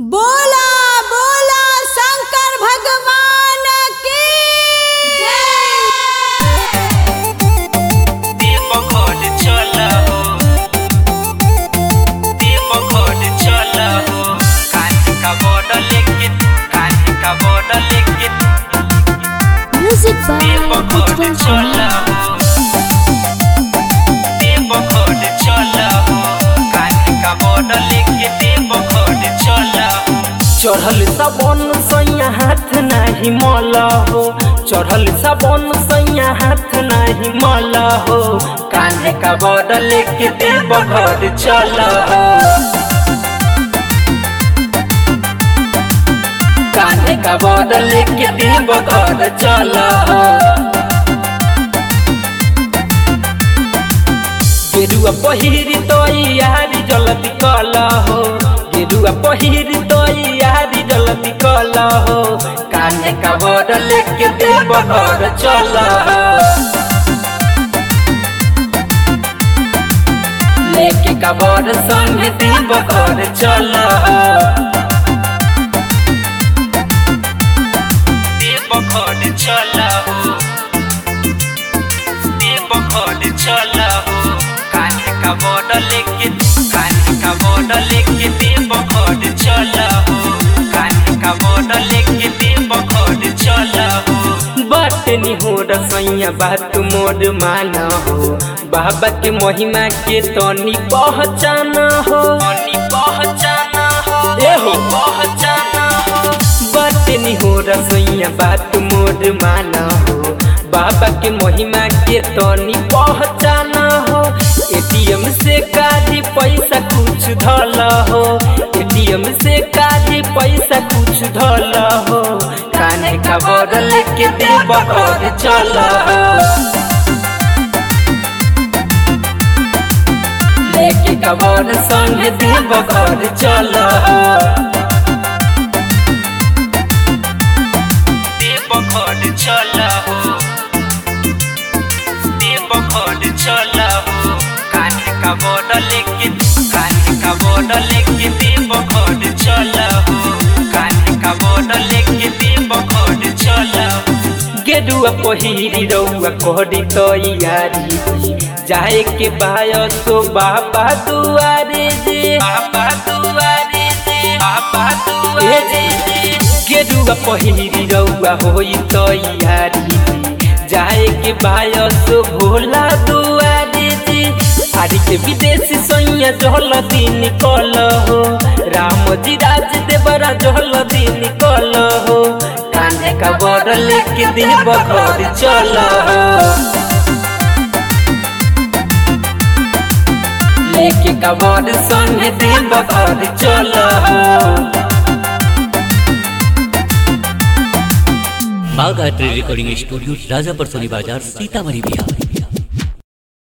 बोला बोला शंकर भगवान की दीपकोड चला हो दीपकोड चला हो कांच का बॉर्डर लेके कांच का बॉर्डर लेके Music by दीपकोड Utpal चला Kumar. हो दीपकोड चला हो कांच का बॉर्डर लेके दीपकोड चला हो चढ़ल सबन सैया हाथ नाही मल हो चढ़ल सबन सैया हाथ नाही मल हो कान्हे का बॉर्डर लेके देव घर चल हो कान्हे का बॉर्डर लेके देव घर चल हो गेरुआ पहिरी तोई यारी जल्दी कल हो गेरुआ पहिरी तोई यारी जल्दी कल हो कान्हे का बॉर्डर लेके देव घर चल हो लेके का बॉर्डर संगे देव घर चल हो दीपकोड चला हो दीपकोड चला हो कांच का बॉर्डर लेके कांच का बॉर्डर लेके दीपकोड चला हो कांच का बॉर्डर लेके दीपकोड चला हो बात नहीं हो रसैया बात मोर माना हो बाबा के महिमा के तनी पहचाना हो पानी पहचाना हो ए हो। पहचाना हो बात नहीं हो रसैया बात मोर माना हो बाबा के महिमा के तनी पहचाना हो एटीएम से काढ़ी पैसा कुछ धल हो एटीएम से काढ़ी पैसा कुछ धल हो कान्हे का बॉर्डर लेके देव घर चल हो लेके का बॉर्डर संगे देव घर चल हो दीपकोड चला हो दीपकोड चला हो कांच का बॉर्डर लेके कांच का बॉर्डर लेके दीपकोड चला हो कांच का बॉर्डर लेके दीपकोड चला हो गेरुआ पहिरी रउआ कोहरी तैयारी जाए के बाय तो बाबा दुआरे जे बाबा दुआरे दे बाबा ए दुआरे जे गेरुआ पहिरी रउआ होई तैयारी जाए के बाय तो भोला दुआरे जे आरी के विदेशी सैया जहल दिन निकल हो राम जी राज देवरा जहल दिन निकल हो कान्हे का बॉर्डर लेके देव घर चल हो लेके का बॉर्डर संगे देव घर चल हो बागायत्री रिकॉर्डिंग स्टूडियो राजापर सोनी बाजार सीतामढ़ी बिहार